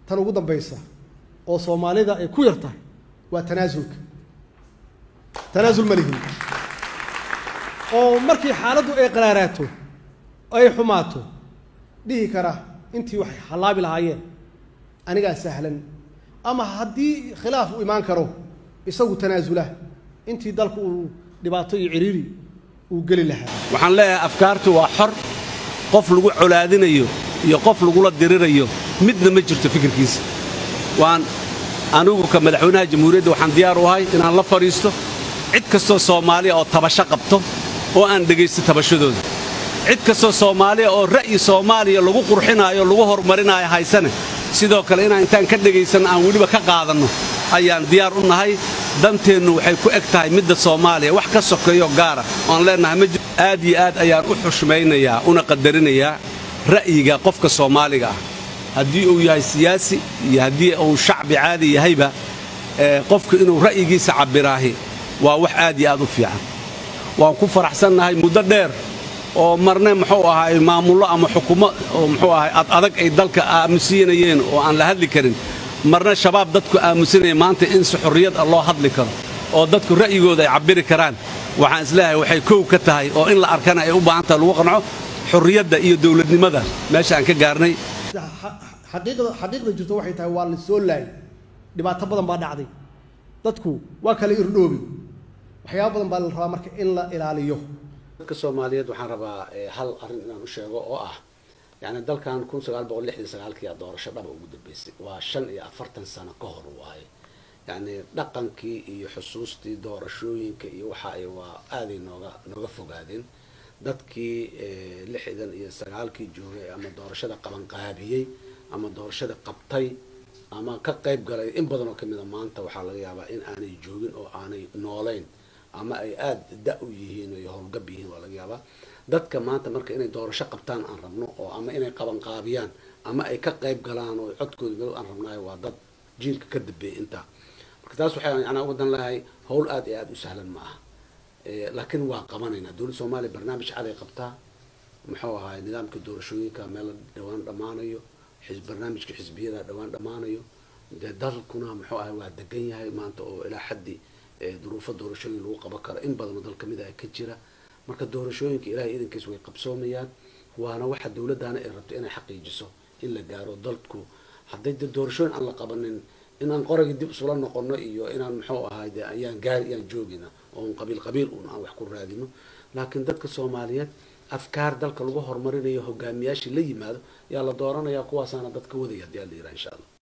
tan ugu dambaysa oo soomaalida ay ku yar tahay waa tanaasulka tanaasul ma lihin oo markii xaaladdu ay qaraaraato ay xumaato dhihi kara intii waxay hallaabi lahaayeen anigaa sahlan ama haddii khilaaf uu imaan karo isagu tanaasula intii dalku uu dhibaato iyo ciriiri uu geli lahaa waxaan leeyahay afkaartu waa xor qof lagu colaadinayo iyo qof lagula dirirayo midna ma jirto fikirkiisa waan anigu ka madaxweynaha jamhuuriyadda waxaan diyaar u ahay inaan la fadhiisto cid kastoo soomaaliya oo tabasho qabto oo aan dhegaysto tabashadooda cid kastoo soomaaliya oo ra'yi soomaaliya lagu qurxinaayo lagu horumarinaayo haysane sidoo kale inaan intaan ka dhegaysanno aan weliba ka qaadanno ayaan diyaar u nahay danteennu waxay ku eg tahay midda soomaaliya wax ka sokeeyo gaara oan leennahay ma jir aad iyo aad ayaan u xushmaynayaa una qadarinayaa ra'yiga qofka soomaaliga ah haddii uu yahay siyaasi iyo haddii uu shacbi caadi yahayba qofku inuu ra'yigiisa cabbiraahi waa wax aad iyo aad u fiican waan ku faraxsannahay muddo dheer oo marne muxuu ahaay maamullo ama xukumo oo muxuu ahay ad adag ay dalka aamusiinayeen oo aan la hadli karin marna shabaab dadku aamusinaya maanta in si xorriyad ah loo hadli karo oo dadku ra'yigooda ay cabbiri karaan waxaan isleeyahay waxay kow ka tahay oo in la arkana ay u baahan tahay lagu qanco xorriyadda iyo dawladnimada meesha aan ka gaarnay xaqiiqda xaqiiqda jirto waxay tahay waa la soo laayay dhibaato badan baa dhacday dadku waa kala irdhoobi waxyaaba badan baa la rabaa marka in la ilaaliyo dadka soomaaliyeed waxaan rabaa hal arrin inaan u sheego oo ah yacni dalkan kun sagaal boqol lixdan sagaalkii aa doorasho dhaba ugu dambeysay waa shan iyo afartan sano ka hor waaye yacni dhaqankii iyo xusuustii doorashooyinka iyo waxa ay waa aaday nooga nooga fogaadeen dadkii lixdan iyo sagaalkii joogay ama doorashada qabanqaabiyey ama doorashada qabtay ama ka qayb galay in badan oo kamid a maanta waxaa laga yaabaa in aanay joogin oo aanay noolayn ama ay aada da u yihiin ay howlgab yihiin waa laga yaabaa dadka maanta marka inay doorasho qabtaan aan rabno oo ama inay qabanqaabiyaan ama ay ka qayb galaan oo codkooda meel aan rabnaayo waa dad jiilka ka dambeeyay intaa marka taas waxay anaa uga dan lahay howl aada iyo aada u sahlan ma aha laakiin waa qabanaynaa dowladda soomaaliya barnaamij caday qabtaa muxuu ahaay nidaamka doorashooyinka meel dhawaan dhammaanayo barnaamijka xisbiyada dhawaan dhammaanayo dee dalkuna muxuu ahay waa degan yahay maanta oo ilaa xaddi duruufo doorashooyin lagu qaban karo in badanoo dal kamid ah ka jira marka doorashooyinka ilahay iidankiis way qabsoomayaan waana waxa dowladdaana ay rabto inay xaqiijiso in la gaaro dalku hadday de doorashooyin aan la qabanin inaan qoragii dib isula noqono iyo inaan muxuu ahay de ayaan gaari ayaan joogina oon qabiil qabiil un aan wax ku raadino laakiin dadka soomaaliyeed afkaar dalka lagu horumarinayo hogaamiyaashii la yimaado yaa la dooranayaa kuwaasaana dadka wadaya hadii ala yiraha insha allah